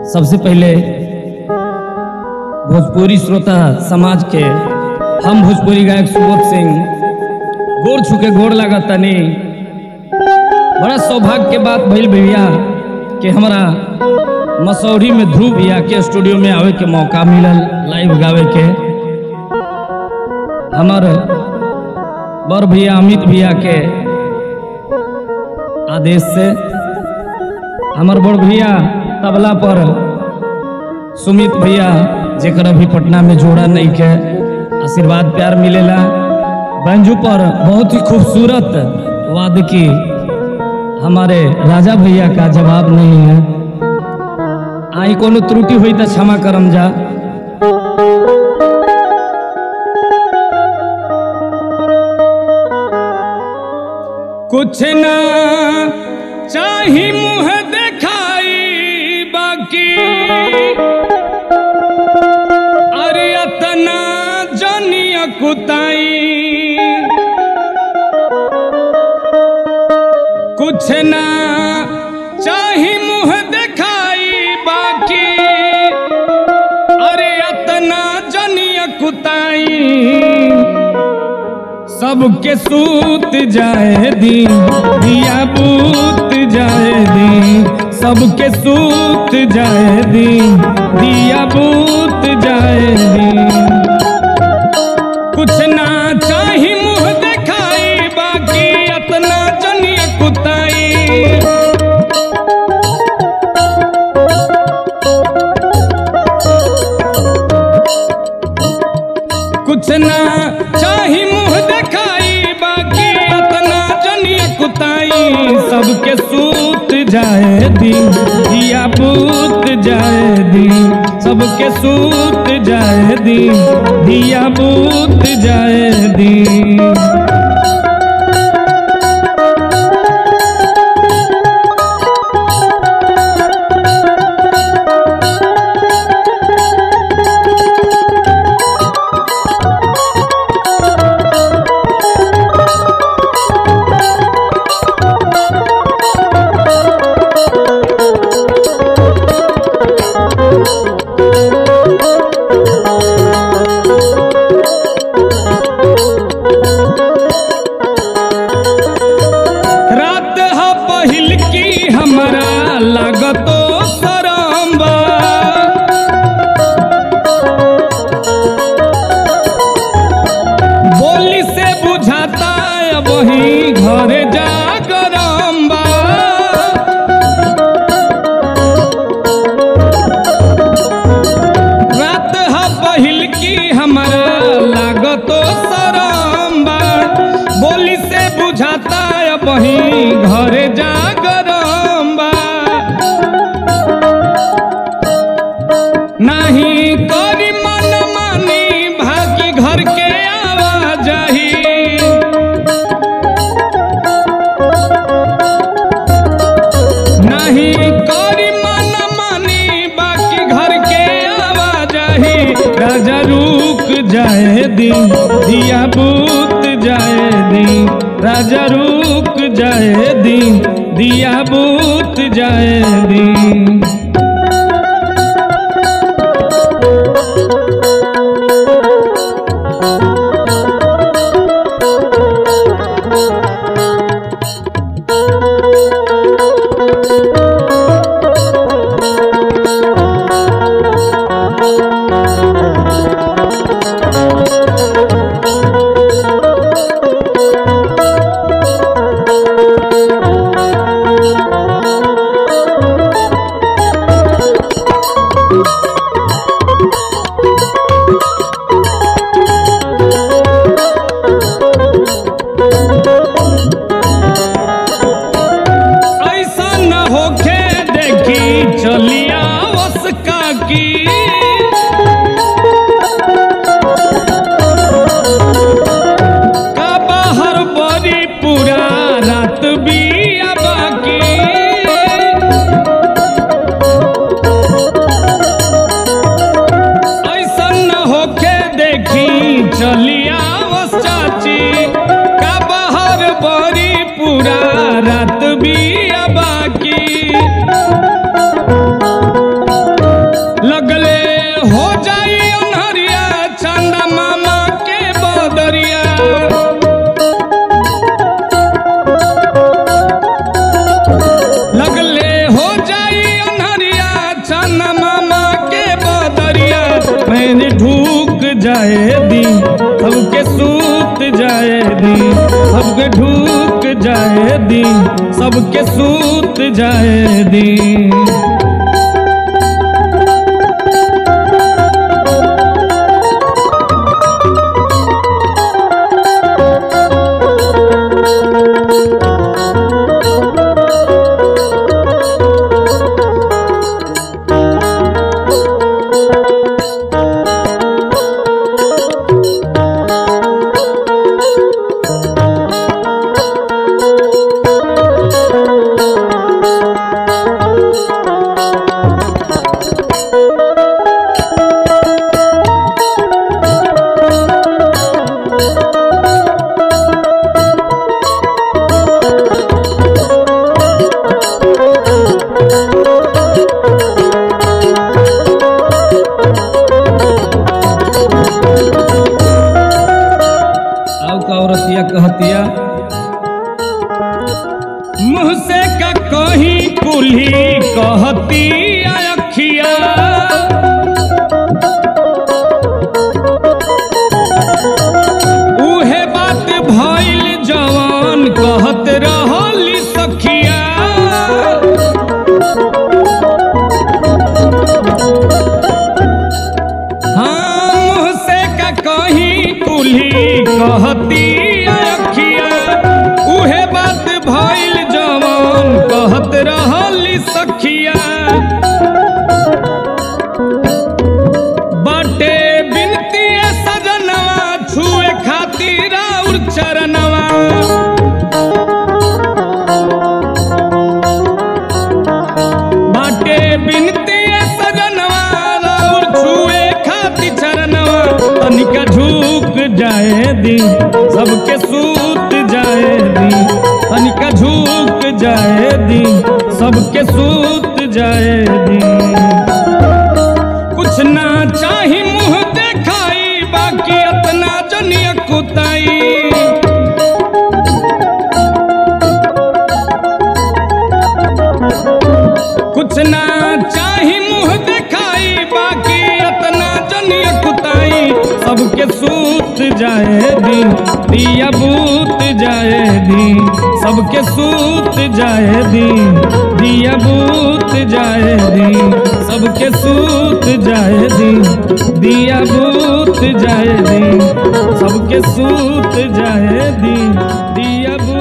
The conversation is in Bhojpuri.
सबसे पहले भोजपुरी श्रोता समाज के हम भोजपुरी गायक सुबोध सिंह गोड़ छुके गोड़ लागत तनी बड़ा सौभाग्य के बात भइल भैया कि हमारा मसौरी में ध्रुव भैया के स्टूडियो में आवे के मौका मिलल लाइव गावे के हमार बड़ भैया अमित भैया के आदेश से हमार बड़ भैया तबला पर सुमित भैया जेकर अभी पटना में जोड़ा नहीं के आशीर्वाद प्यार मिलेला बैंजू पर बहुत ही खूबसूरत वाद की हमारे राजा भैया का जवाब नहीं है आई कोनो त्रुटि हुई तो क्षमा करम जा कुछ ना चाही मुंह दिखाई बाकी अरे अतना जनिया कुताई कुछ ना चाही मुंह दिखाई बाकी अरे अतना जनिया कुताई सबके सूत जाए दी दिया बूत जाए दी सबके सूत जाए दी दिया बूत जाए दी कुछ ना चाही मुंह दिखाई बाकी अतना जनिया कुताई कुछ ना चाही मुंह दिखाई बाकी अतना जनिया कुताई सबके सूत जाए दी दिया बूत जाए दी सबके सूत जाए दी दिया बूत जाए दी रात ह पहिल की हमरा लागतो सरम्बा बोली से बुझाता वही घर जा गरम्बा रात ह पहिल की हमरा लागतो सरम्बा बोली से बुझाता वही घर जा गरम्बा नहीं करी मन मानी भागी घर के आवाजाही नहीं करी मन मानी बाकी घर के आवाजाही राजा रुक जाए दी दिया बूत जाए दी राजा रुक जाए दी दिया बूत जाए दी ऐसा न होखे देखी चलिया उसका की का बाहर बड़ी पूरा रात बिया बाकी ऐसा न होखे देखी चलिया बस चाची का बाहर बड़ी पूरा रात बिया बाकी जाए दी सबके सूत जाए दी सबके ढूक जाए दी सबके सूत जाए दी अब का औरतिया कहतिया मुँह से का कही कुल्ही कहती अखिया उहे बात भइल जवान कहत रहली सखिया हाँ मुँह से का कही कुल्ही कहती अखिया उहे बात भइल जवान कहत रहली सखिया बाटे बिनती सजनवा छुए खातिर और चरणवा बाटे बिनती सजनवा और छुए खातिर चरणवा तनिका झुक जाए दी सबके सूत जाए दी तनिका झुक जाए दी सबके सूत जाए दी कुछ ना चाही मुंह देखाई बाकी अपना जनिया कुताई कुछ ना चाही मुंह देखाई बाकी अपना जनिया कुताई सबके सूत जाए दी दिया बूत जाए दी सबके सूत जाए दी दिया बूत जाए दी सबके सूत जाए दी दिया बूत जाए दी सबके सूत जाए दी दिया बूत